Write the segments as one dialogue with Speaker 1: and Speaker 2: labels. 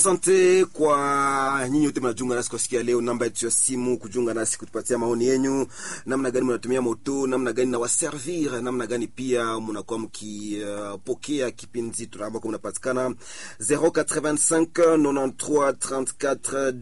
Speaker 1: Asante kwa nyinyi wote mnajiunga nasi kwa siku ya leo. Namba yetu ya simu kujiunga nasi kutupatia maoni yenyu, namna gani mnatumia moto, namna gani nawaservir, namna gani pia mnakuwa mkipokea uh, kipindi ambako mnapatikana 085 93 34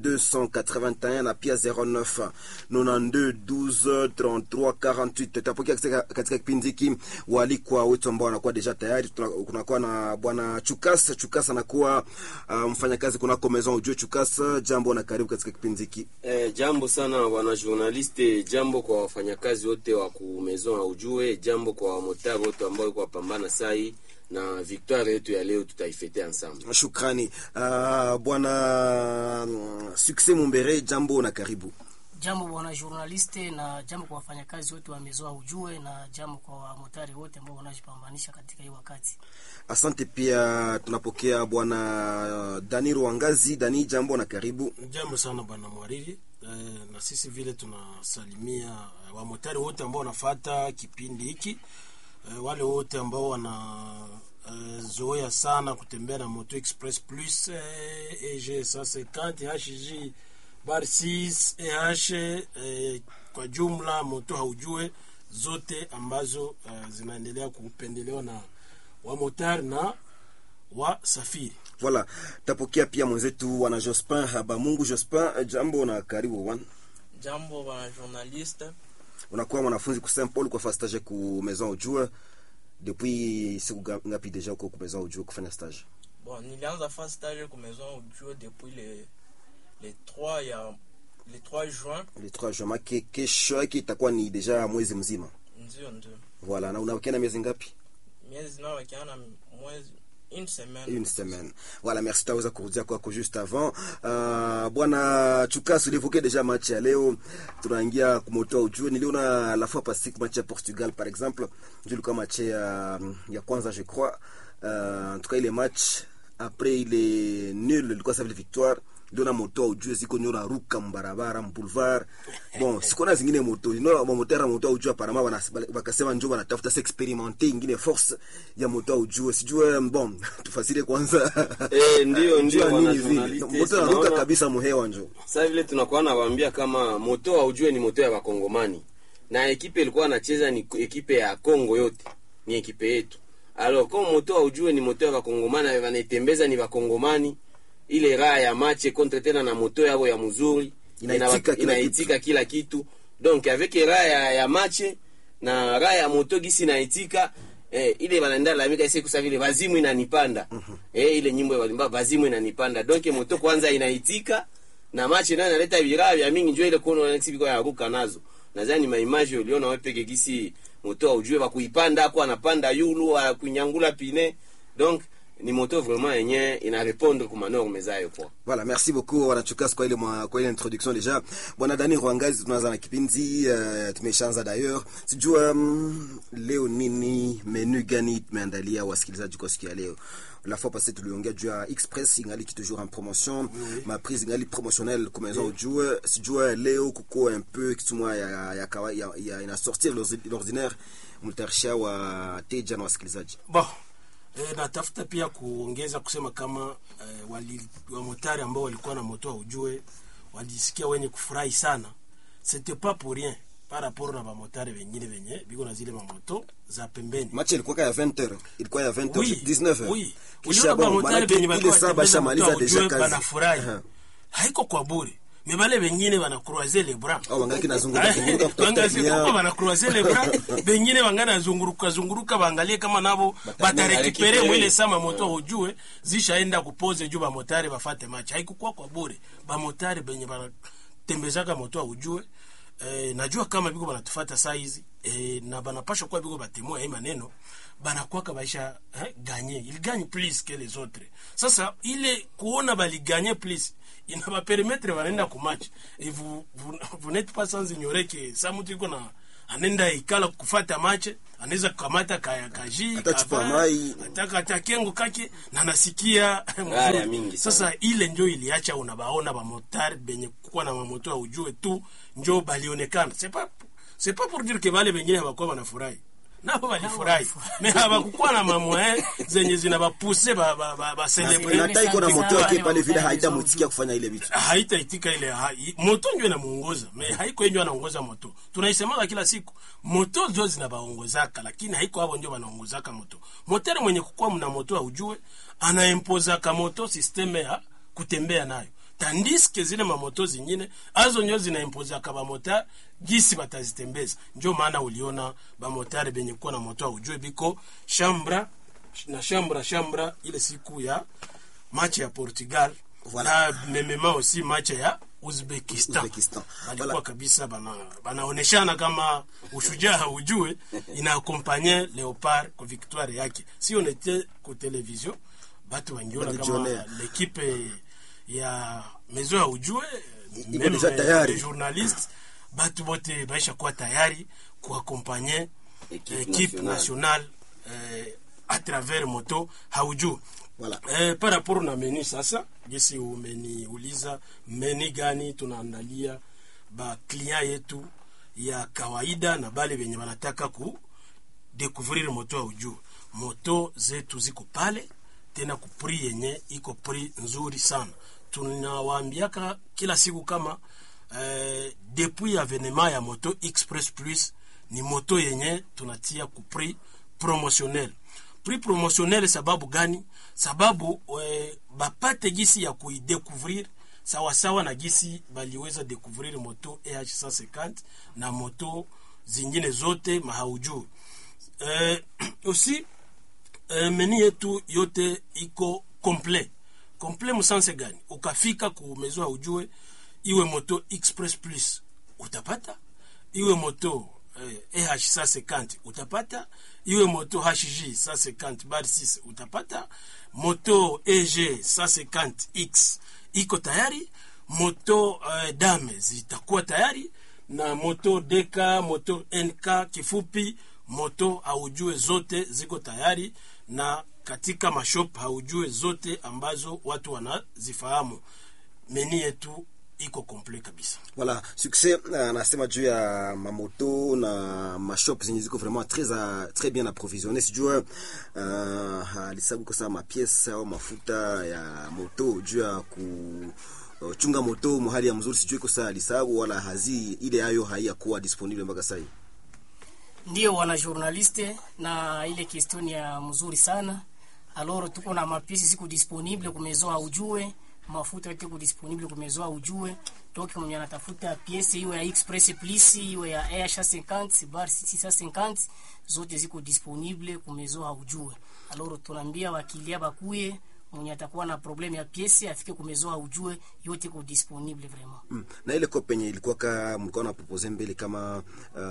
Speaker 1: 281 na pia 09 92 12 33 48. Tutapokea katika, katika kipindi hiki walikwa wetu ambao wanakuwa deja tayari. Kunakuwa na bwana Chukas. Chukas anakuwa uh, mfanyakazi kunako Maison Ujue Chukasa, jambo na karibu katika kipindi hiki.
Speaker 2: Eh, jambo sana bwana journaliste, jambo kwa wafanyakazi wote wa ku Maison Ujue, jambo kwa wamotari wote ambao wako wapambana sai na victoire yetu ya leo tutaifete ensemble.
Speaker 1: Shukrani. Uh, bwana Success Mumbere, jambo na karibu.
Speaker 3: Jambo bwana journaliste, na jambo kwa wafanyakazi wote wa Maison Ujue, na jambo kwa wamotari wote ambao wanajipambanisha katika hii wakati.
Speaker 1: Asante pia tunapokea bwana Dani Rwangazi. Dani, jambo na karibu.
Speaker 4: Jambo sana bwana mwariri. E, na sisi vile tunasalimia e, wamotari wote ambao wanafata kipindi hiki e, wale wote ambao wana e, zoea sana kutembea na Moto Express Plus e, EG 150 HG bar 6 EH e, kwa jumla moto haujue zote ambazo e, zinaendelea kupendelewa na wamotari na wasafiri.
Speaker 1: Voilà, tapokea pia mwenzetu wana Jospin Habamungu. Jospin, jambo na karibu bwana.
Speaker 5: Jambo bwana journaliste.
Speaker 1: Unakuwa mwanafunzi ku Saint Paul kwa fa stage ku Maison Ujue depuis siku ngapi deja uko ku Maison Ujue kufanya stage?
Speaker 5: Bon, nilianza fa stage ku Maison Ujue depuis le le 3 ya le 3 juin.
Speaker 1: Le 3 juin, make kesho yake itakuwa ni deja mwezi mzima.
Speaker 5: Ndio ndio.
Speaker 1: Voilà, na unabakia na miezi ngapi?
Speaker 5: Miezi nao wakiana mwezi une semaine.
Speaker 1: Une semaine. Voilà, merci taweza kurudia kwako juste avant. Uh, bwana Chukas ulivuke deja match ya leo. Tunaingia kumotoa ujue. Niliona la fois passée match ya Portugal par exemple. Ndio ilikuwa match ya ya kwanza je crois. Uh, en tout cas ile match après ile nul ilikuwa sa victoire ndio na moto ujue ziko nyora ruka mbarabara mboulevard bon sikona zingine moto ino mamotera moto ujue parama wana wakasema njoo wanatafuta se experimenter ingine force ya moto ujue sijue bon tufasire kwanza
Speaker 2: Eh, ndio ndio
Speaker 1: Jua
Speaker 2: bwana
Speaker 1: nini vile
Speaker 2: journaliste.
Speaker 1: moto anaruka
Speaker 2: tunaona-
Speaker 1: kabisa muhewa njoo
Speaker 2: Sasa vile tunakuwa nawaambia kama moto wa ujue ni moto ya wakongomani na ekipe ilikuwa anacheza ni ekipe ya Kongo yote, ni ekipe yetu. Alors kama moto wa ujue ni moto ya wakongomani na wanaitembeza ni wakongomani, ile raha ya mache contre tena na moto yao ya mzuri
Speaker 1: Inaitika
Speaker 2: inawa-
Speaker 1: kila
Speaker 2: inaitika kila kitu donc avec raha ya, ya mache na raha ya moto gisi inaitika eh, ile wanaenda lamika isi kusa vile vazimu inanipanda eh, ile nyimbo ya walimba vazimu inanipanda donc moto kwanza inaitika na machi nayo inaleta viraa vya mingi njoo ile kuona wanaksi biko yaruka nazo nadhani maimaji uliona wewe peke gisi moto ujue wa kuipanda hapo anapanda yulu wa kunyangula pine donc ni moto vraiment yenye ina répondre kwa norme zayo kwa
Speaker 1: Voilà, merci beaucoup wanachukas kwa ile mwa, kwa ile introduction deja. Bwana Dani Rwangazi, tunaanza na kipindi uh, tumeshaanza d'ailleurs. Sijua um, leo nini menu gani tumeandalia wasikilizaji kwa siku ya leo. La fois passée tuliongea juu ya Express ingali qui toujours en promotion, ma prise ingali promotionnelle comme maison ujue. Sijua leo kuko un peu kitumwa ya ya, kawa- ya, ya ina sortir l'ordinaire mtarisha wa teja na wasikilizaji.
Speaker 4: Bon, e, natafuta pia kuongeza kusema kama e, wali, wamotari ambao walikuwa na moto ujue walijisikia wenye kufurahi sana. C'était pas pour rien par rapport na bamotari wengine wenye biko na zile mamoto za pembeni.
Speaker 1: Match ilikuwa ya 20h, ilikuwa ya 20h,
Speaker 4: Oui,
Speaker 1: 19h.
Speaker 4: oui.
Speaker 1: Kisha
Speaker 4: Uliona
Speaker 1: bon,
Speaker 4: bamotari
Speaker 1: manake
Speaker 4: wenye
Speaker 1: ile
Speaker 4: walikuwa
Speaker 1: saa
Speaker 4: wanatembeza
Speaker 1: bashamaliza
Speaker 4: moto
Speaker 1: deja
Speaker 4: ujue
Speaker 1: kazi.
Speaker 4: banafurahi.
Speaker 1: Aha.
Speaker 4: Haiko kwa bure. Me bale wengine wana croiser les bras.
Speaker 1: au wangaliki nazunguka zunguruka kutafuta
Speaker 4: Wangazikuka
Speaker 1: client.
Speaker 4: wana croiser les bras. Bengine wangana zunguruka zunguruka baangalie kama nabo batarekipere
Speaker 2: récupérer.
Speaker 4: mwile sama moto ujue zishaenda kupoze juu bamotari bafate match. Haikukuwa kwa bure. Bamotari benye banatembezaka moto ujue eh, najua kama biko banatufata saa hizi eh, na banapasha kuwa biko batemua hii maneno banakwaka baisha eh, ganye il gagne plus que les autres sasa ile kuona baliganye plus inabapermetre banaenda kumatch et vous, vous, vous n'êtes pas sans ignorer que sa mtu iko na anaenda ikala kufata mache anaweza kukamata kaya kaji
Speaker 1: Hata chupa
Speaker 4: kavaa,
Speaker 1: mai.
Speaker 4: ataka atakengo kake na nasikia
Speaker 2: Haya
Speaker 4: mzuri.
Speaker 2: mingi sana.
Speaker 4: sasa ile njo iliacha unabaona bamotari benye kukuwa na mamoto ya ujue tu njo balionekana c'est pas c'est pas pour dire que bale bengine hawakuwa wanafurahi nabo walifurahi me habakukuwa na mamwe zenye zinabapuse ba, ba, ba, ba
Speaker 1: na
Speaker 4: celebrate
Speaker 1: hata iko na
Speaker 3: Sana
Speaker 1: moto yake
Speaker 3: wale
Speaker 1: pale vile
Speaker 3: wa-
Speaker 1: haitamwitikia kufanya ile vitu
Speaker 4: haitaitika ile hai, moto njo inamuongoza me haiko njo anaongoza moto tunaisemaka kila siku moto njo zinabaongozaka lakini haiko abo njo banaongozaka moto motere mwenye kukuwa mna moto aujue anaempozaka moto sisteme ya kutembea nayo tandiske zile mamoto zingine azo njo zinaempozaka bamotari gisi batazitembeza njo maana uliona bamotari benye kuwa na moto aujue biko shambra na shambra shambra ile siku ya mache ya portugal
Speaker 1: Voilà.
Speaker 4: na memema aussi match ya uzbekistan,
Speaker 1: Uzbekistan.
Speaker 4: balikuwa
Speaker 1: Voilà.
Speaker 4: kabisa bana banaoneshana kama ushujaa haujue inaakompanye leopard kwa victoire yake si on était ku television batu wangiona kama
Speaker 1: Walijionea.
Speaker 4: lekipe ya mezo ya ujue
Speaker 1: Iko
Speaker 4: meme
Speaker 1: deja tayari.
Speaker 4: les journalistes batu bote baisha kuwa tayari kuakompanye
Speaker 2: Equipe
Speaker 4: equipe
Speaker 2: nationale.
Speaker 4: nationale eh, à travers moto haujue
Speaker 1: Voilà.
Speaker 4: Eh, par rapport na meni sasa gisi umeniuliza meni gani tunaandalia ba client yetu ya kawaida na bale benye banataka ku découvrir moto ya ujuu moto zetu ziko pale tena ku prix yenye iko prix nzuri sana tunawaambiaka kila siku kama eh, depuis avenema ya moto express plus ni moto yenye tunatia ku prix promotionnel prix promotionnel sababu gani sababu eh, bapate gisi ya kuidécouvrir sawasawa na gisi baliweza découvrir moto eh 150 na moto zingine zote mahaujuu eh, aussi eh, meni yetu yote iko complet complet musanse gani ukafika ku mezo ujue iwe moto express plus utapata iwe moto eh, eh 150 utapata iwe moto hg 150 bar 6 utapata moto eg 150x iko tayari moto eh, dame zitakuwa tayari na moto dk moto nk kifupi moto haujue zote ziko tayari na katika mashop haujue zote ambazo watu wanazifahamu meni yetu iko komple kabisa
Speaker 1: Voilà, succès anasema juu ya mamoto na mashop zenye ziko vraiment très a, très bien approvisionné sijua uh, alisabu kosa mapiese au mafuta ya moto juu ya ku uh, chunga moto mahali ya mzuri sijui kosa alisabu wala hazi ile ayo haiyakuwa disponible mpaka sasa hivi.
Speaker 3: ndio wana journaliste na ile question ya mzuri sana aloro tuko na mapiesi siku disponible kumezoa ujue mafuta yote ku disponible kumezoa ujue toki mwenye anatafuta piesi iwe ya express plus iwe ya air 50 bar 650 zote ziko disponible kumezoa ujue aloro tunaambia wakilia bakuye mwenye atakuwa na problem ya piesi afike kumezoa ujue yote iko disponible vraiment
Speaker 1: Mm. Na ile kope yenye ilikuwa ka mlikuwa na propose mbele kama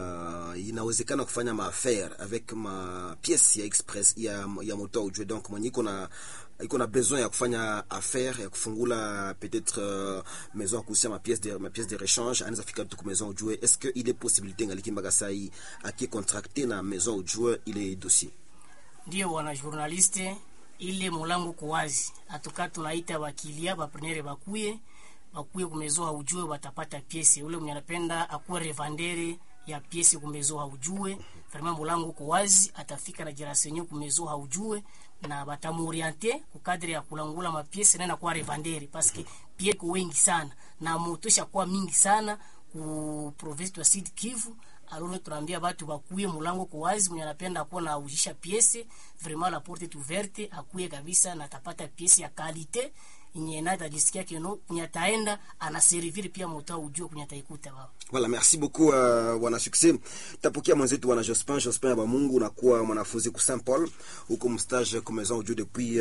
Speaker 1: uh, inawezekana kufanya maaffaire avec ma pièce ya express ya, ya moto ujue donc mwenye iko na iko na besoin ya kufanya affaire ya kufungula peut-être uh, maison ya kuhusia ma pièce de ma pièce de rechange anaweza fika tu ku maison ujue est-ce que ile possibilité ngaliki mpaka saa hii aki contracté na maison ujue ile dossier
Speaker 3: ndio wana journaliste ile mulango ko wazi atuka tunaita bakilia baprenere bakuye bakuye kumezoa ujue watapata piesi ule mwenye anapenda akuwe revendere ya piesi kumezoa ujue vraiment mulango ko wazi atafika na jirasenyo kumezoa ujue na batamoriente kukadri ya kulangula mapiesi nena kwa revendere paske pie ko wengi sana na moto ishakuwa mingi sana ku province ya Sud Kivu alors tunaambia batu bakuye mulango kwa wazi mwenye anapenda kuwa na ujisha piese vraiment la porte est ouverte akuye kabisa na atapata piese ya kalite yenye na atajisikia keno kwenye ataenda anaservir pia moto ujue kwenye ataikuta baba
Speaker 1: Voilà, merci beaucoup uh, wana succès. Tapokea mwenzetu wana Jospin, Jospin ya Mungu unakuwa mwanafunzi ku Saint Paul huko mstage comme maison audio depuis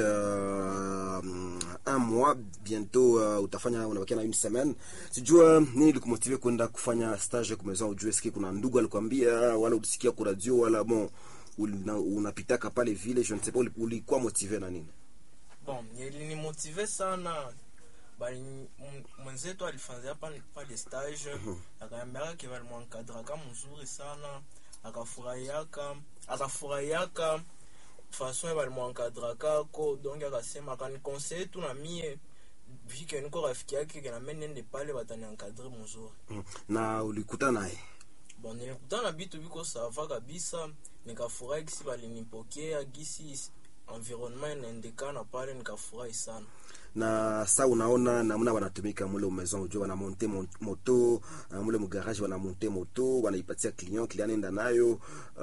Speaker 1: uh, un mois bientôt uh, utafanya unabakia na une semaine. Sijua nini likumotive kwenda kufanya stage kwa maison audio, eski kuna ndugu alikwambia wala ulisikia kwa radio wala bon una- unapitaka pale vile je ne sais pas uli- ulikuwa motivé na nini?
Speaker 5: bon ilinimotive sana bali m- mwenzetu alifanzia pa- pale stage akaniambiaka ke balimwankadraka mzuri sana akafurahiaka akafurahiaka fason balimwankadrakako donc akasema akanikonseye tu na mie vike niko rafiki yake kename nende pale bataniankadre mzuri
Speaker 1: Mm. Na ulikutana naye
Speaker 5: bon nilikutana na bitu biko sava kabisa nikafurahi gisi balinipokea gisi environnement inaendekana pale nikafurahi sana
Speaker 1: na sa unaona namna wanatumika mule maison ujue wanamonte mon- moto uh, mule mugarage wanamonte moto wanaipatia client client anaenda nayo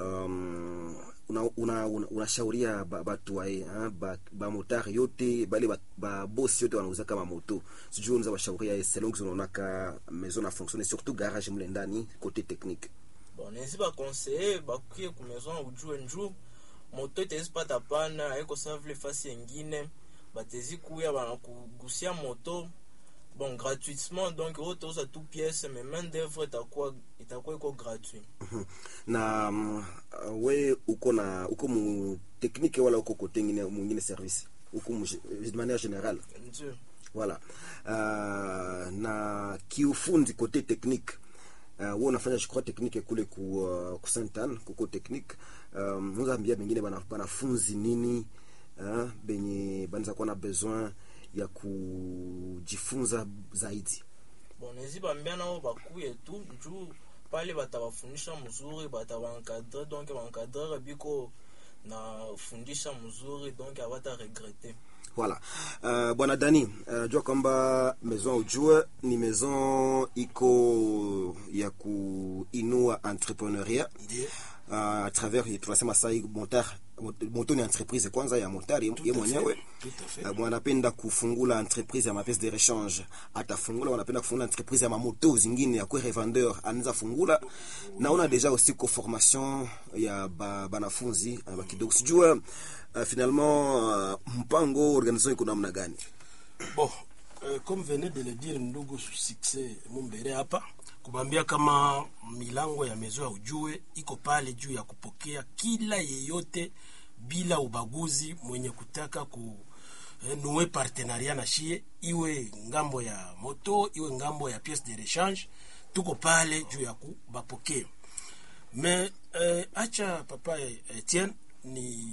Speaker 1: um, unashauria una, una, unashauria ba- batu wae hein, ba, ba motari yote bale ba, ba bosi yote wanauza kama moto sijui unaweza washauria selon que unaonaka maison na fonctionne surtout garage mule ndani côté technique
Speaker 5: bon nezi baconseiller bakuye ku maison ujue nju moto itezi pata pana aiko sa vile fasi yengine batezi kuya banakugusia moto bon gratuitement donc oyo toza tu pièce mais main d'œuvre itakuwa itakuwa iko gratuit
Speaker 1: na um, uh, we uko na uko mu technique wala uko kote ngine mwingine service uko mu, de manière générale
Speaker 5: ndio
Speaker 1: voilà uh, na kiufundi kote technique uh, wewe unafanya je crois technique kule ku uh, ku Saint Anne kuko technique um, unaweza ambia bengine bana banafunzi nini uh, benye banaweza kuwa na besoin ya kujifunza zaidi
Speaker 5: bon nezi bambia nao bakuye tu juu pale batabafundisha mzuri batabaencadre donc baencadrere biko na fundisha mzuri donc abata regrete
Speaker 1: Voilà. Uh, bwana Dani, uh, jua kwamba maison ujue ni maison iko ya kuinua entrepreneuria
Speaker 4: Ndiyo.
Speaker 1: uh, à travers tunasema sai motar moto ni entreprise kwanza ya motari ye mwenyewe
Speaker 4: Tout à fait.
Speaker 1: uh, wanapenda kufungula entreprise ya mapese de rechange atafungula wanapenda kufungula entreprise ya mamoto zingine ya kwe revendeur anaweza fungula naona deja aussi ko formation ya ba, banafunzi uh, bakidogo sijua uh, finalement uh, mpango organisation iko namna gani
Speaker 4: Bon, euh, comme venait de le dire ndugu Succès Mumbere hapa kubambia kama milango ya mezo ya ujue iko pale juu ya kupokea kila yeyote bila ubaguzi mwenye kutaka ku eh, nue partenaria na shie iwe ngambo ya moto iwe ngambo ya pièce de rechange tuko pale juu ya kubapokea me eh, acha papa Etienne ni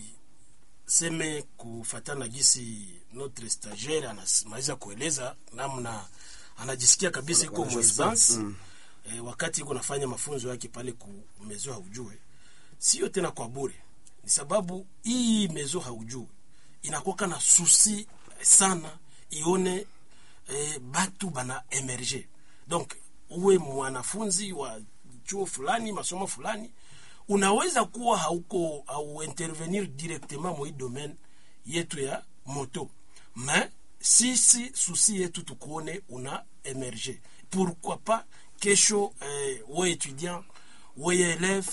Speaker 4: seme kufatana gisi notre stagiaire anamaliza kueleza namna anajisikia kabisa iko
Speaker 1: Wana-
Speaker 4: mwezance mm. e, wakati iko nafanya mafunzo yake pale ku mezo haujue sio tena kwa bure ni sababu hii mezo haujue inakuwaka na susi sana ione e, batu bana emerge donc uwe mwanafunzi wa chuo fulani masomo fulani unaweza kuwa hauko au intervenir directement mwa hii domaine yetu ya moto mais sisi susi yetu tukuone una emerge pourquoi pas kesho eh, we étudiant weye élève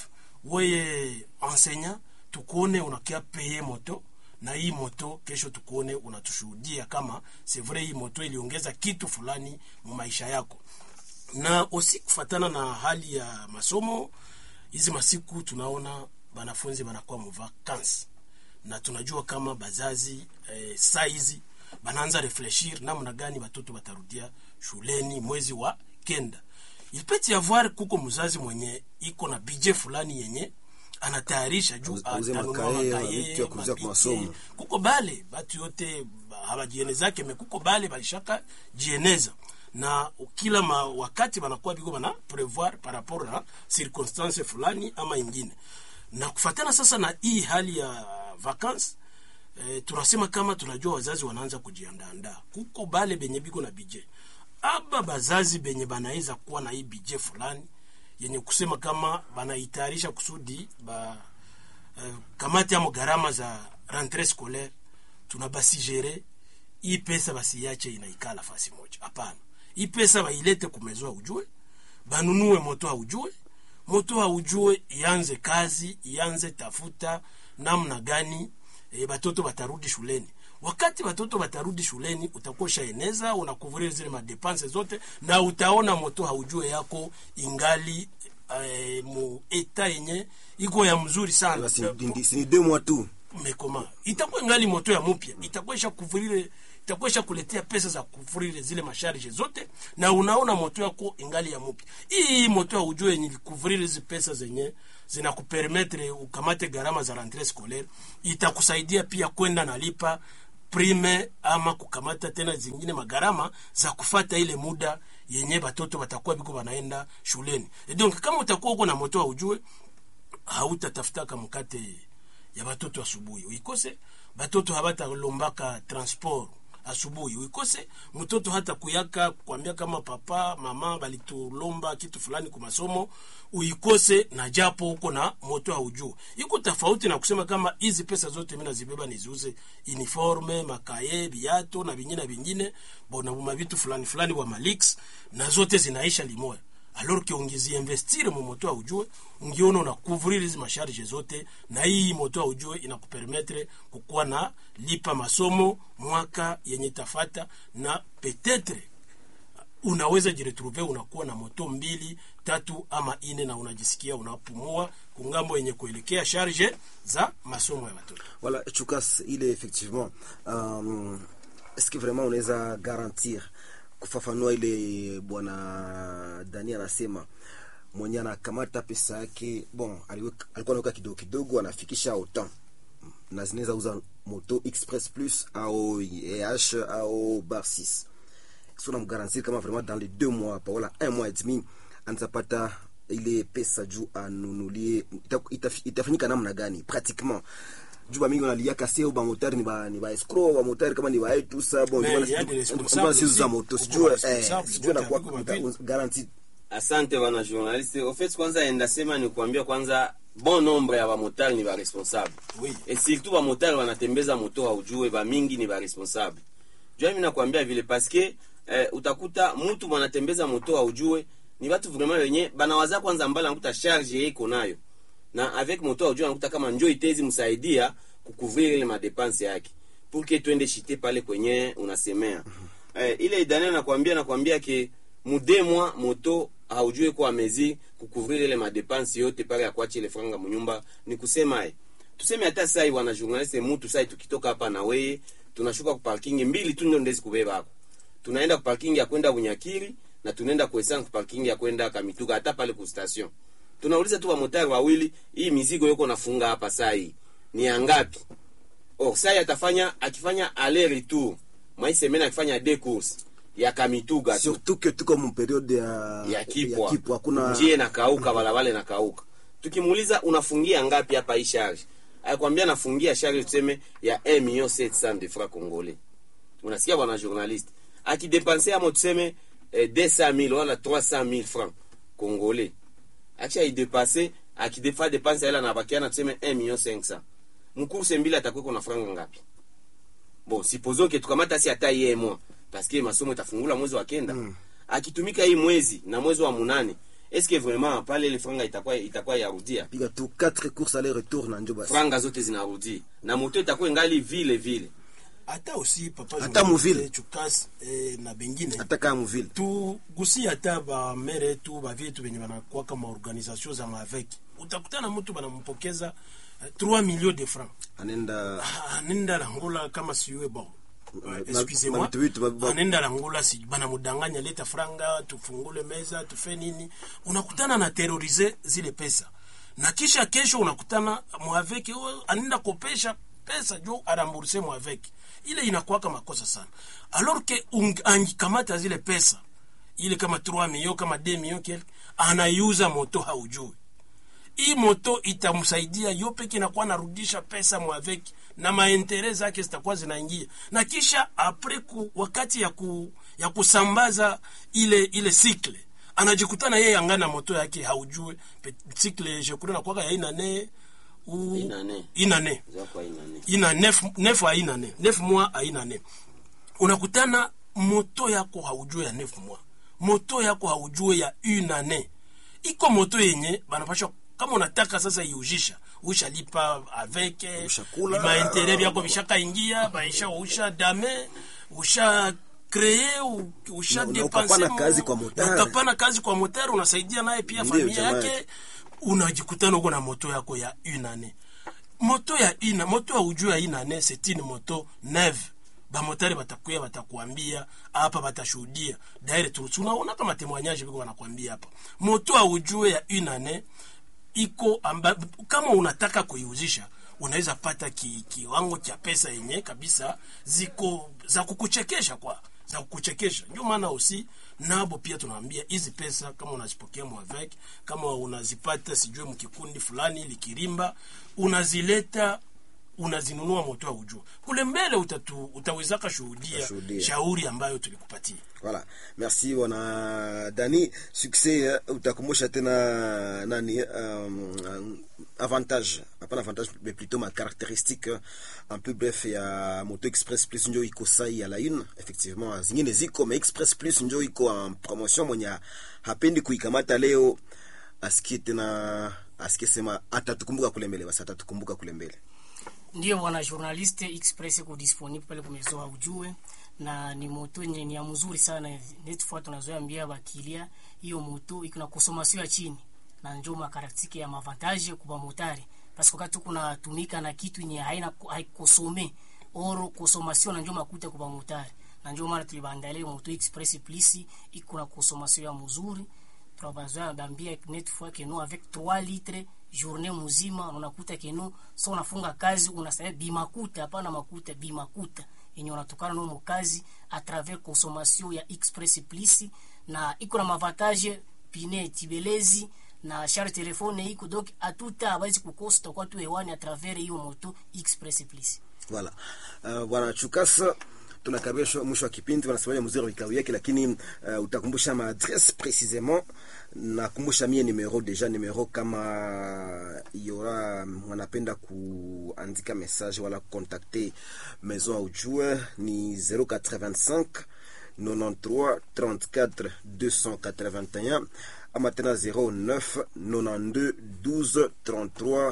Speaker 4: weye enseignant tukuone unakia paye moto na hii moto kesho tukuone unatushuhudia kama c'est vrai hii moto iliongeza kitu fulani mu maisha yako na osi kufatana na hali ya masomo hizi masiku tunaona banafunzi banakuwa muvakansi na tunajua kama bazazi eh, saa hizi banaanza refleshir namna gani batoto batarudia shuleni mwezi wa kenda il peut y avoir kuko mzazi mwenye iko na bije fulani yenye anatayarisha juu
Speaker 1: Auze- auze
Speaker 4: atanunua
Speaker 1: makaye,
Speaker 4: makaye,
Speaker 1: vitu ya kuuzia kwa
Speaker 4: mapike.
Speaker 1: masomo.
Speaker 4: kuko bale batu yote ba- habajienezake me kuko bale balishaka jieneza na kila ma, wakati banakuwa biko bana prevoir par rapport na circonstance fulani ama ingine na kufatana sasa na hii hali ya vacances eh, tunasema kama tunajua wazazi wanaanza kujiandaandaa kuko bale benye biko na bije aba bazazi benye banaweza kuwa na hii bije fulani yenye kusema kama banaitayarisha kusudi ba eh, kamati amo gharama za rentre scolaire tuna basijere hii pesa basiyache inaikala fasi moja hapana hii pesa bailete kumezoa ujue banunue moto haujue moto haujue ianze kazi ianze tafuta namna gani e, batoto batarudi shuleni wakati batoto batarudi shuleni utakuwa ushaeneza unakuvuria zile madepanse zote na utaona moto haujue yako ingali e, mu eta yenye iko ya mzuri sana
Speaker 1: Basi ndi- si ni deux mois tu
Speaker 4: mekoma itakuwa ngali moto ya mupya itakuwa isha kuvurile itakuwa isha kuletea pesa za kuvurile zile masharge zote na unaona moto yako ingali ya mupya hii moto ya ujue yenye kuvurile hizi pesa zenye zinakupermetre ukamate gharama za rentree scolaire itakusaidia pia kwenda nalipa prime ama kukamata tena zingine magharama za kufata ile muda yenye batoto batakuwa biko banaenda shuleni E donc kama utakuwa uko na moto wa ujue hautatafutaka mkate ya batoto asubuhi uikose batoto habatalombaka transport asubuhi uikose mtoto hata kuyaka kuambia kama papa mama balitulomba kitu fulani ku masomo uikose na japo huko na moto haujuu iko tofauti na kusema kama hizi pesa zote mi nazibeba niziuze uniforme makaye viato na vingine vingine bona mavitu fulani fulani bwa malix na zote zinaisha limoya alors que ungiziinvestire mu moto aujue ungiona una couvrir hizi masharge zote na hii moto aujue inakupermetre kukuwa na lipa masomo mwaka yenye tafata na petetre unaweza jiretrouve unakuwa na moto mbili tatu ama ine na unajisikia unapumua kungambo yenye kuelekea charge za masomo ya watoto
Speaker 1: Voilà, Chukas, il est effectivement. Euh, Est-ce que vraiment unaweza garantir kufafanua ile bwana Dani anasema mwenye anakamata pesa yake bon, aliweka- alikuwa anaweka kidogo kidogo, anafikisha autant na zinaweza uza moto express plus au eh au bar 6 si unamgarantir kama vraiment dans les deux mois pa wala un mois et demi anazapata ile pesa juu anunulie ita- ita- itafanyika namna gani pratiquement juu bamingi wanaliaka seo bamotari ni ba ni ba escroc bamotari kama ni baetu sa bon
Speaker 4: Mais
Speaker 1: ndio
Speaker 4: il y a
Speaker 1: wana-
Speaker 4: des responsables
Speaker 1: ndio wana siuza
Speaker 4: aussi.
Speaker 1: moto
Speaker 4: Uko
Speaker 1: sijue eh
Speaker 4: responsable,
Speaker 1: sijue na
Speaker 4: wote
Speaker 1: kwa
Speaker 4: haviko mapili.
Speaker 1: garanti
Speaker 2: asante bana journaliste ofet kwanza endasema ni kuambia kwanza bon nombre ya bamotari ni baresponsable
Speaker 4: Oui.
Speaker 2: et surtout bamotari banatembeza moto haujue bamingi ni baresponsable jua mi nakwambia vile paske eh, utakuta mutu banatembeza moto haujue ni batu vraiment wenye banawaza kwanza mbali anakuta charge ye iko nayo na avec moto haujue anakuta kama njo itezi msaidia kukuvrir ile madepense yake pour que twende shite pale kwenye unasemea eh, ile daniel nakwambia nakwambia ke mudemwa moto haujue kwa mezi kukuvrir ile madepense yote pale ya kuacha ile franga munyumba ni kusema eh, tuseme hata sai wana journaliste mutu sai tukitoka hapa na weye tunashuka ku parking mbili tu ndio ndezi kubeba hako tunaenda ku parking ya kwenda Bunyakiri na tunaenda kuesana ku parking ya kwenda Kamituga hata pale ku station tunauliza tu wamotari wawili hii mizigo yuko nafunga hapa saa hii ni ya ngapi or saa atafanya akifanya aller retour mwai semena akifanya deux courses ya Kamituga tu
Speaker 1: surtout que tuko mu periode ya
Speaker 2: ya kipwa,
Speaker 1: kipwa hakuna
Speaker 2: njie nakauka barabara nakauka tukimuuliza unafungia ngapi hapa hii charge akwambia nafungia charge tuseme ya 1 million 700 de francs congolais unasikia bwana journaliste akidepanse amo tuseme eh, 200000 wala 300000 francs congolais acha idepase akidefa depanse ela nabakiana tuseme 1 million 500 mkurse mbili atakuweko na franga ngapi bon supposons que tukamata si hata iye mwa paske masomo itafungula mwezi wa kenda mm. akitumika hii mwezi na mwezi wa munane eske vraiment pale ile franga itakuwa itakuwa yarudia
Speaker 1: piga tu 4 courses aller retour na njo basi
Speaker 2: franga zote zinarudi na moto itakuwa ingali vile vile
Speaker 4: hata aussi papa
Speaker 1: Hata
Speaker 4: journaliste,
Speaker 1: muvile.
Speaker 4: chukas eh, na bengine
Speaker 1: hata kama mvile
Speaker 4: tugusi hata bamere yetu bavyetu venye banakuwaka maorganisation za maveki utakutana mtu banampokeza eh, 3 millions de francs
Speaker 1: anaenda
Speaker 4: Ah, anenda langula kama siwe bon
Speaker 1: Na-
Speaker 4: Eh,
Speaker 1: na
Speaker 4: excusez-moi
Speaker 1: vitu vitu ba- ba-
Speaker 4: anenda langula si banamudanganya leta franga tufungule meza tufe nini unakutana na terorize zile pesa na kisha kesho unakutana mwaveki oh, anenda kopesha pesa jo aramburse mwaveki ile inakuwaka makosa sana alors que ung- angikamata zile pesa ile kama 3 millions kama 2 millions quelque anaiuza moto haujui hii moto itamsaidia yo peke inakuwa narudisha pesa mwaveki na maentere zake zitakuwa zinaingia na kisha apres ku, wakati ya, ku, ya kusambaza ile ile sikle anajikutana yeye angana moto yake haujue Pe- sikle jekule nakwaka ya inane u
Speaker 2: Inane.
Speaker 4: inane
Speaker 2: Zako haina nini.
Speaker 4: ina nef, nef aina ne nef mois aina ne unakutana moto yako haujue ya nef mois moto yako haujue ya une année iko moto yenye banapashwa kama unataka sasa iujisha ushalipa avec
Speaker 1: Ushakula.
Speaker 4: maentere vyako vishakaingia baisha usha dame usha kree u- usha
Speaker 1: Na- na
Speaker 4: depanse
Speaker 1: ukapana
Speaker 4: mu-
Speaker 1: kazi kwa
Speaker 4: na
Speaker 1: motari.
Speaker 4: ukapana kazi kwa motari unasaidia naye pia
Speaker 1: Ndiyo,
Speaker 4: familia
Speaker 1: jamaa
Speaker 4: yake
Speaker 1: yake.
Speaker 4: unajikutana uko na moto yako ya une année moto ya ina moto ya ujuu ya ina ne c'est une moto neuve bamotari batakuya batakuambia hapa batashuhudia daire tu unaona kama témoignage biko wanakuambia hapa moto ya ujue ya une ne iko amba, kama unataka kuiuzisha unaweza pata ki, kiwango cha pesa yenye kabisa ziko za kukuchekesha kwa za kuchekesha ndio maana usi nabo pia tunaambia hizi pesa kama unazipokea mwavek kama unazipata sijue mkikundi fulani likirimba unazileta unazinunua moto wa ujua kule mbele utatu, utawezaka shuhudia
Speaker 1: Utashuhudia.
Speaker 4: shauri ambayo tulikupatia
Speaker 1: Voilà. Merci bwana Dani. Succès eh, utakumbusha tena nani um, avantage hapana avantage mais plutôt ma caractéristique eh, un peu bref ya Moto Express Plus njo iko sai à la une effectivement zingine ziko mais Express Plus njo iko en promotion mwenye hapendi kuikamata leo asikie tena asikie sema atatukumbuka kule mbele basi atatukumbuka kule mbele
Speaker 3: ndio bwana journaliste express iko disponible pale kumezoa ujue na ni moto yenye ni ya mzuri sana netfua tunazoambia bakilia hiyo moto iko na consommation ya chini na njo makaratiki ya mavantage kwa motari parce que wakati kuna tumika na kitu yenye haina haikosome oro consommation na njo makuta kwa motari na njo maana tulibandalia moto express plus iko na consommation ya mzuri tunabazoea bambia net fois que nous avec 3 litres journée mzima unakuta keno so unafunga kazi unasema bimakuta hapana makuta bimakuta yenye unatokana na kazi a travers consommation ya express plus na iko na mavantage pine tibelezi na charge telefone iko donc atuta abawezi kukosta kwa tu hewani a travers hiyo moto express plus
Speaker 1: Voilà. Uh, bwana Chukasa tunakaribia mwisho wa kipindi, wanasemaje mzuri wa vikao yake, lakini uh, utakumbusha maadresse précisément. Nakumbusha mie numero deja numero, kama yora wanapenda kuandika message wala contacter maison au ujue ni 085 93 34 281 ama tena 09 92 12 33 uh,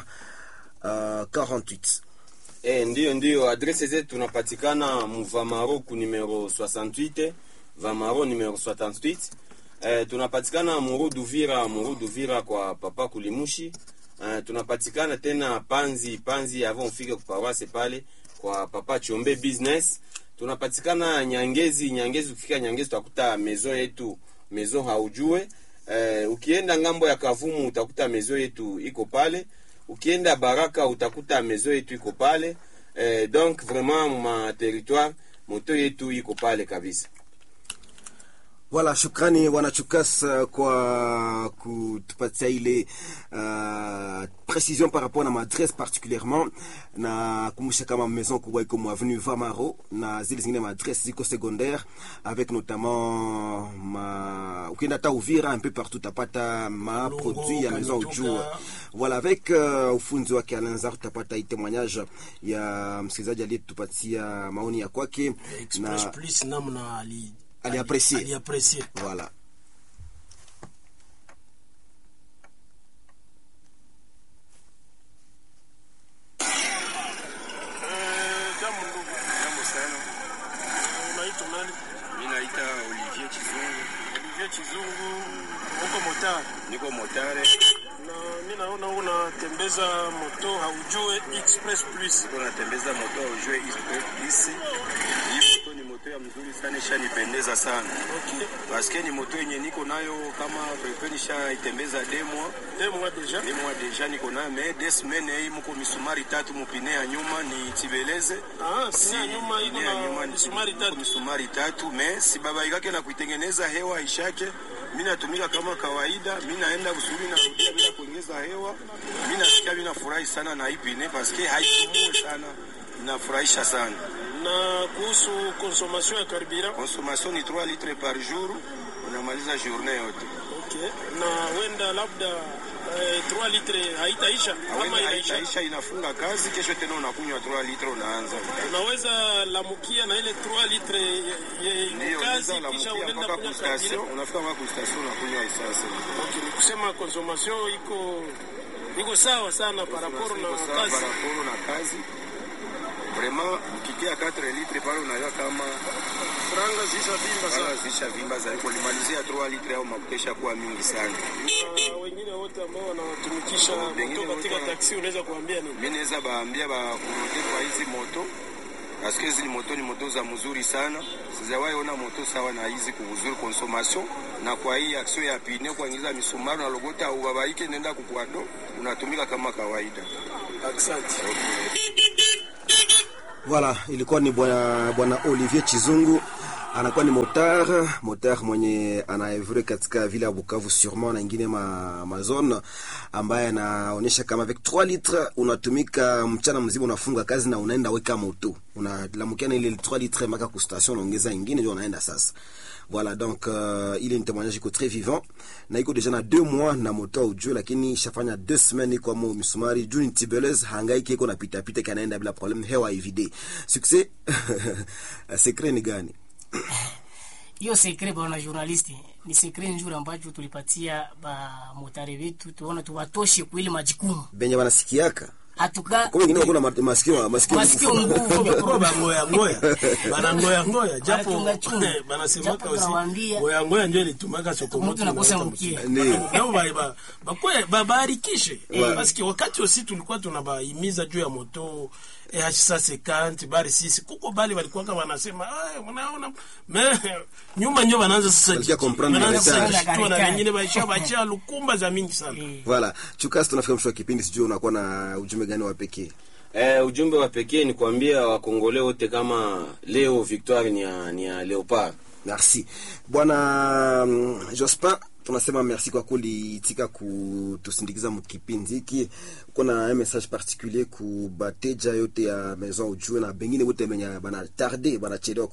Speaker 1: 48
Speaker 2: Eh, ndio ndio, adrese zetu tunapatikana Mvamaro ku numero 68 Vamaro numero 68. Eh, tunapatikana Muru Duvira, Muru Duvira kwa papa Kulimushi. Eh, tunapatikana tena Panzi, Panzi avant ufike ku paroisse pale kwa papa Chombe business. Tunapatikana Nyangezi, Nyangezi ukifika Nyangezi utakuta maison yetu, maison haujue. Eh, ukienda ngambo ya Kavumu utakuta maison yetu iko pale ukienda Baraka utakuta mezo yetu iko pale eh, donc vraiment ma territoire moto yetu iko pale kabisa.
Speaker 1: Voilà, shukrani bwana Chukas uh, kwa kutupatia ile uh, précision par rapport na maadresse particulièrement na kumbusha kama maison kubwa iko mu avenue Vamaro na zile zingine maadresse ziko secondaire avec notamment ma ukienda hata Uvira un peu partout utapata ma
Speaker 4: Lungu,
Speaker 1: produit ya maison
Speaker 4: Kamituga.
Speaker 1: ujue voilà avec uh, ufunzi wake Alanzar utapata hii témoignage ya msikilizaji aliyetupatia maoni ya kwake
Speaker 4: express
Speaker 1: na
Speaker 4: plus namna ali
Speaker 1: Aliapprécier.
Speaker 4: ali- aliapprécier.
Speaker 1: voilà
Speaker 4: Jambo ndugu.
Speaker 6: Jambo sana.
Speaker 4: Unaitwa nani?
Speaker 6: Mimi naita Olivier Chizungu.
Speaker 4: Olivier Chizungu, uko motari
Speaker 6: Niko motare.
Speaker 4: na mi naona unatembeza moto haujue express plus.
Speaker 6: Niko natembeza moto wa ujue Express. Hii moto ni moto ya mzuri sana, ishanipendeza sana.
Speaker 4: Okay.
Speaker 6: Paske ni moto yenye niko nayo kama pepe nishaitembeza demo.
Speaker 3: deux mois déjà
Speaker 6: Ni mwa deja niko nayo me des semaines hii mko misumari tatu mupine ya nyuma ni tibeleze.
Speaker 3: ah sina nyuma iko
Speaker 6: Pine ya nyuma
Speaker 3: na
Speaker 6: ni
Speaker 3: misumari
Speaker 6: iko
Speaker 3: tatu
Speaker 6: misumari tatu me si baba ikake na kuitengeneza hewa ishake mi natumika kama kawaida mi naenda kusuri narudia bila kuongeza hewa mi nasikia mi nafurahi sana na hii pine paske haisumue sana inafurahisha sana
Speaker 3: na kuhusu consommation ya carburant
Speaker 6: consommation ni 3 litre par jour unamaliza journée yote
Speaker 3: okay na wenda labda eh, 3 litre haitaisha ama
Speaker 6: Awenda
Speaker 3: inaisha
Speaker 6: haitaisha inafunga kazi kesho tena unakunywa 3 litre unaanza
Speaker 3: unaweza lamukia na ile 3 litre ye- ye-
Speaker 6: ndio
Speaker 3: kazi
Speaker 6: unaweza
Speaker 3: kisha
Speaker 6: unamukia
Speaker 3: unaenda
Speaker 6: mpaka
Speaker 3: kunywa
Speaker 6: kustation
Speaker 3: carburant
Speaker 6: unafika mpaka kustation unakunywa isasa
Speaker 3: okay ni kusema consommation iko iko sawa sana par rapport na kazi
Speaker 6: paraporo na kazi vraiment ukikia 4 litre pale unajua kama
Speaker 3: franga zishavimba
Speaker 6: kama
Speaker 3: sana
Speaker 6: zisha vimba za kulimalizia 3 litre au makutesha kuwa mingi sana.
Speaker 3: na wengine wote ambao wanatumikisha
Speaker 6: Wengine
Speaker 3: moto katika
Speaker 6: wote-
Speaker 3: taksi unaweza kuambia nini
Speaker 6: Mimi naweza baambia bakurudi kwa hizi moto paske hizi ni moto ni moto za mzuri sana, sijawahi ona moto sawa na hizi kuzuri consommation, na kwa hii action ya pine kuingiza misumari na logota ubabaike nenda kukwado unatumika kama kawaida.
Speaker 3: asante
Speaker 1: Voilà, ilikuwa ni bwana bwana Olivier Chizungu anakuwa ni motar motar mwenye anaevre katika vile ya Bukavu sûrement na ingine ma, ma zone ambaye anaonyesha kama avec 3 litres unatumika mchana mzima, unafunga kazi na unaenda weka moto, unalamukia na ile 3 litres mpaka ku station, unaongeza ingine ndio unaenda sasa. Voilà donc uh, ile ni témoignage iko très vivant na iko deja na deux mois na moto ujue, lakini ishafanya deux semaines iko mo misumari juu ni tibeleuse hangaiki iko na pita pita kanaenda bila problem, hewa ivide succès secret ni gani?
Speaker 3: hiyo sekre bwana journaliste ni sekre nzuri ambacho tulipatia ba motare wetu tuona tuwatoshe kuile majukumu
Speaker 1: benye wanasikiaka
Speaker 3: hatuka
Speaker 1: kwa wengine wako na masikio masikio
Speaker 3: masikio
Speaker 1: nguvu.
Speaker 3: nguvu
Speaker 4: Kwa bangoya ngoya bana ngoya ngoya japo
Speaker 3: Wanachunga chunga.
Speaker 4: banasemaka
Speaker 3: Japo
Speaker 4: usi
Speaker 3: tunawaambia-
Speaker 4: ngoya ngoya ndio ilitumaka sokomoto
Speaker 3: Mtu nakosa
Speaker 4: inaleta
Speaker 3: mkia.
Speaker 4: msumari.
Speaker 1: Ndiyo.
Speaker 4: Nao ba- ba- bakwe babarikishe
Speaker 3: Eh.
Speaker 4: paske wakati osi tulikuwa tunabahimiza juu ya moto eh, sasa kanti bari sisi kuko bali walikuwa kama wanasema "Ah, mnaona me nyuma nyo wanaanza sasa
Speaker 1: Walikia
Speaker 4: jiji-
Speaker 1: comprendre
Speaker 4: wanaanza
Speaker 1: message.
Speaker 4: sasa kushtua na
Speaker 3: Karikari.
Speaker 4: wengine baisha bacha lukumba za mingi sana
Speaker 3: Eh,
Speaker 1: Voilà, chukasi tunafika mwisho wa kipindi, sijui unakuwa na ujumbe gani wa pekee?
Speaker 2: Eh, ujumbe wa pekee ni kuambia wakongole wote kama leo victoire ni ya, ni ya Leopard.
Speaker 1: Merci bwana mm, Jospin, tunasema merci kwa kuliitika kutusindikiza mkipindi hiki. Uko na un message particulier ku bateja yote ya maison ujue na bengine wote benye bana tarde banachelewa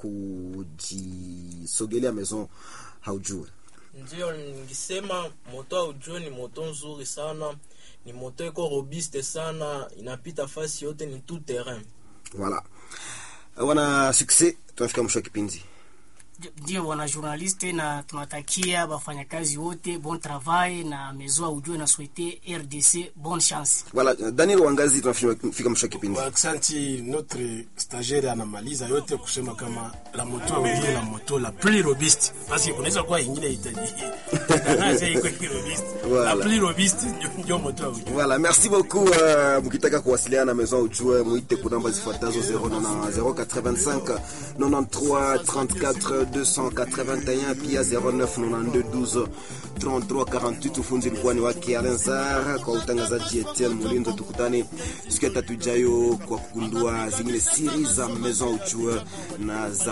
Speaker 1: kujisogelea maison haujue.
Speaker 5: ndio ningisema moto aujue ni moto nzuri sana ni moto iko robuste sana inapita fasi yote ni tout terrain
Speaker 1: Voilà, wana succès, tunafika mwisho wa kipindi.
Speaker 3: ndio bwana journaliste na tunatakia wafanyakazi wote bon travail na mezoa ujue na souhaiter RDC bonne chance
Speaker 1: Voilà, Daniel Wangazi, tunafika mwisho wa kipindi.
Speaker 4: Aksanti, notre stagiaire anamaliza yote kusema kama la moto ndio la moto la plus robuste, basi kunaweza kuwa ingine itaji tangaza iko robuste, la
Speaker 1: Voilà.
Speaker 4: plus robuste ndio- ndio moto ujue.
Speaker 1: Voilà, merci beaucoup. Uh, mkitaka kuwasiliana na maison ujue muite ku namba zifuatazo 085 93 34 281 pia 09 92 12 33 48. Ufunzi ilikuwa ni wake Alain Sar kwa utangazaji Etienne Mulinzo. Tukutane siku ya tatu ijayo kwa kugundua zingine siri za maison ujue na za